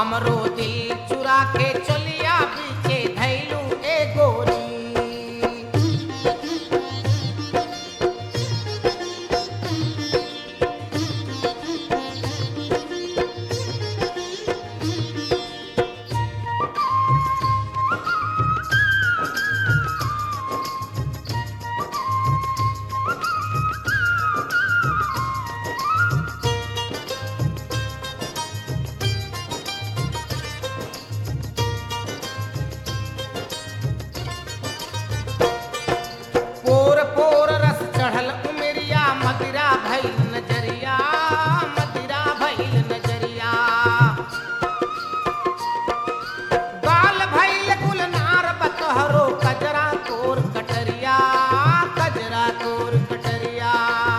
हमरो दिल चुरा के चलिया पीछे धैलू ए गोरी पोर पोर रस चढ़ल उमरिया मदिरा भइल नजरिया मदिरा भइल नजरिया गाल भइल गुलनार बतहरो कजरा तोर कटरिया कजरा तोर कटरिया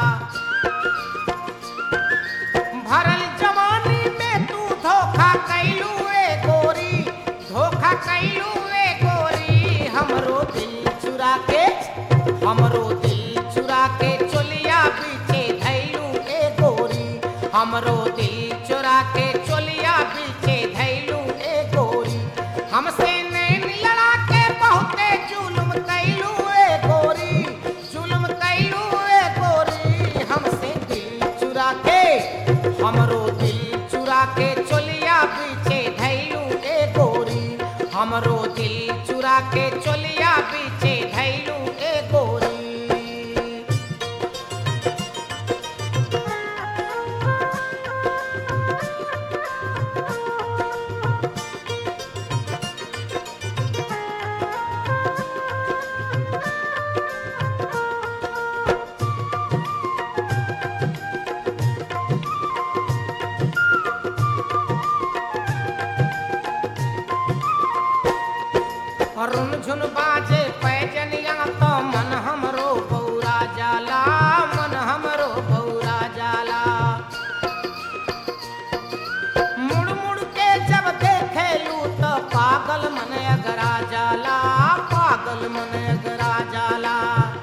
भरल जवानी में तू धोखा कैलू ए गोरी धोखा कैलू ए गोरी हमरो दिल चुरा के हमरो दिल चुरा के चोलिया पीछे धैलू ए गोरी हमरो दिल चुरा के चोलिया पीछे धैलू ए गोरी हमसे नैन लड़ा के बहुते जुल्म कैलू ए गोरी जुल्म कैलू ए गोरी हमसे दिल चुरा के हमरो दिल चुरा के चोलिया पीछे धैलू ए गोरी हमरो दिल चुरा के चोलिया पीछे धैलू ए गोरी रुन झुन बाजे पैजनिया तो मन हमरो बौरा जाला मन हमरो बौरा जाला मुड़ मुड़ के जब देखेलू तो पागल मन अगरा जाला पागल मन अगरा जाला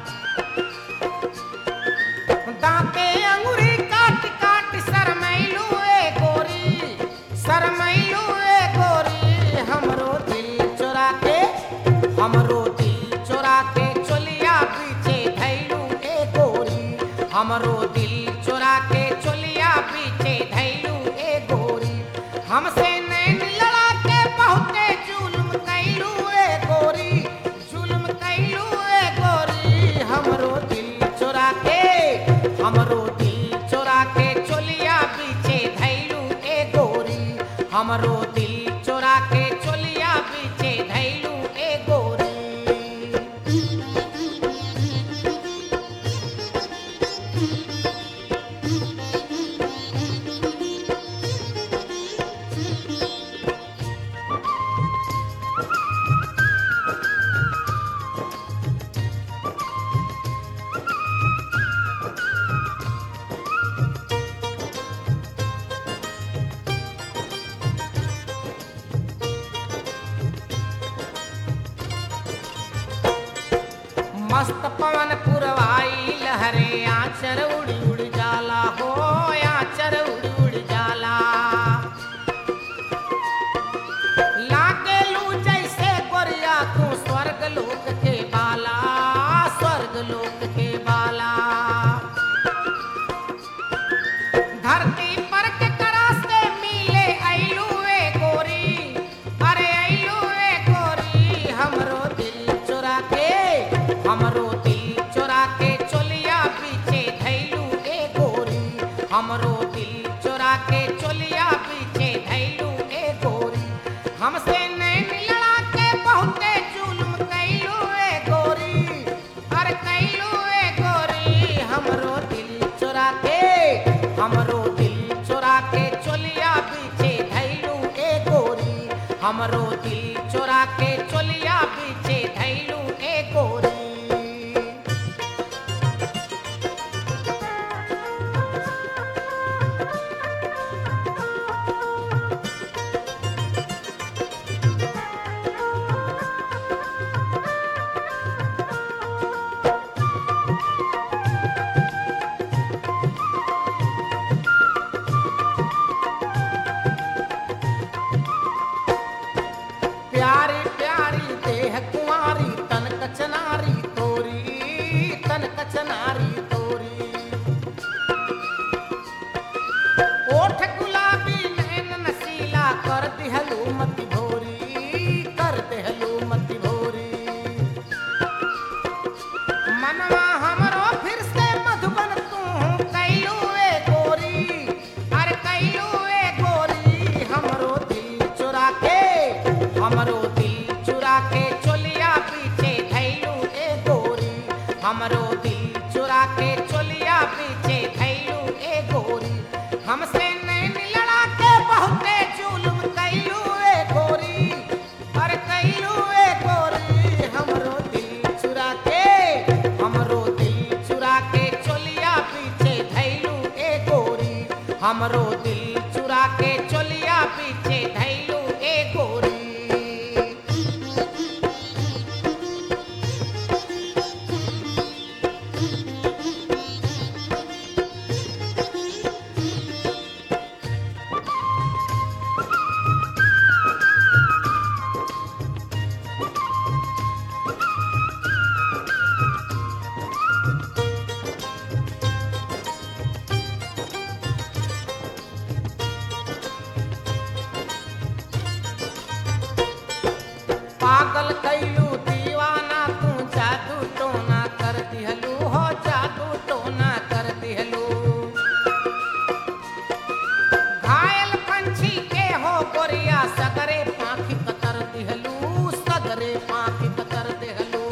दांते अंगुरी काट काट शरमैलू ए गोरी शरमैलू ए गोरी हमरो दिल चोरा के हमरो दिल चोरा के चोलिया पीछे धैलू ए गोरी हमरो दिल चोरा के चोलिया पीछे धैलू ए गोरी हमसे नैन लड़ा के बहुते जुल्म कैलू ए गोरी जुल्म कैलू ए गोरी हमरो दिल चोरा के हमरो दिल चोरा के चोलिया पीछे धैलू ए गोरी हमरो दिल चोरा के चोलिया पीछे धैलू ए गोरी मस्त पवन पुरवाई लहरे आचर उड़ उड़ जाला हो आचर उड़ उड़ जाला लागे लू जैसे गोरिया तू स्वर्ग लोक के बाला स्वर्ग लोक के बाला धरती पर के करा से मिले ऐलू ए गोरी अरे ऐलू ए गोरी हमरो दिल चुरा के हमरो दिल चुरा के चोलिया पीछे धैलू ए गोरी हमरो दिल चुरा के चोलिया पीछे धैलू ए गोरी हमसे नैन लड़ा के बहुते जुल्म कैलू ए गोरी अरे कैलू ए गोरी हमरो दिल चुरा के हमरो दिल चुरा के चोलिया पीछे धैलू ए गोरी हमरो दिल चुरा के चोलिया पीछे धैलू ए गोरी हमरो दिल चुरा के चोलिया पीछे धैलू ए गोरी हमरो दिल चुरा के चोलिया पीछे धैलू ए गोरी हमसे नैन लड़ा के बहुते जुल्म कैलू ए गोरी अरे कैलू ए गोरी हमरो दिल चुरा के हमरो दिल चुरा के चोलिया पीछे धैलू ए गोरी हमरो दिल चुरा के चोलिया पीछे धैलू ए गोरी पागल कैलू दीवाना तू जादू टोना कर दिहलू हो जादू टोना कर दिहलू घायल पंछी के हो गोरिया सगरे पाखी कतर दिहलू सगरे पाखी कतर दिहलू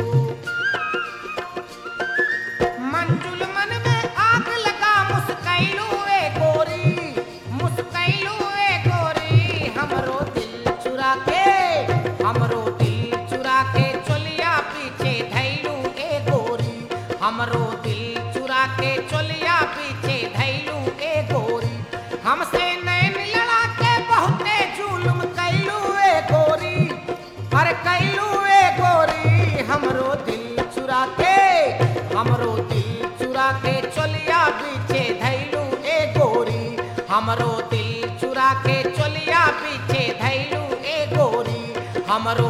मंजुल मन में आग लगा मुस्कैलू ए गोरी मुस्कैलू ए गोरी हमरो दिल चुरा के हमरो दिल चुरा के चोलिया पीछे धैलू ए गोरी हमरो दिल चुरा के चोलिया पीछे धैलू ए गोरी हमसे नैन लड़ा के बहुते जुल्म कैलू ए गोरी अरे कैलू ए गोरी हमरो दिल चुरा के हमरो दिल चुरा के चोलिया पीछे धैलू ए गोरी हमरो दिल चुरा के चोलिया पीछे धैलू ए गोरी हमरो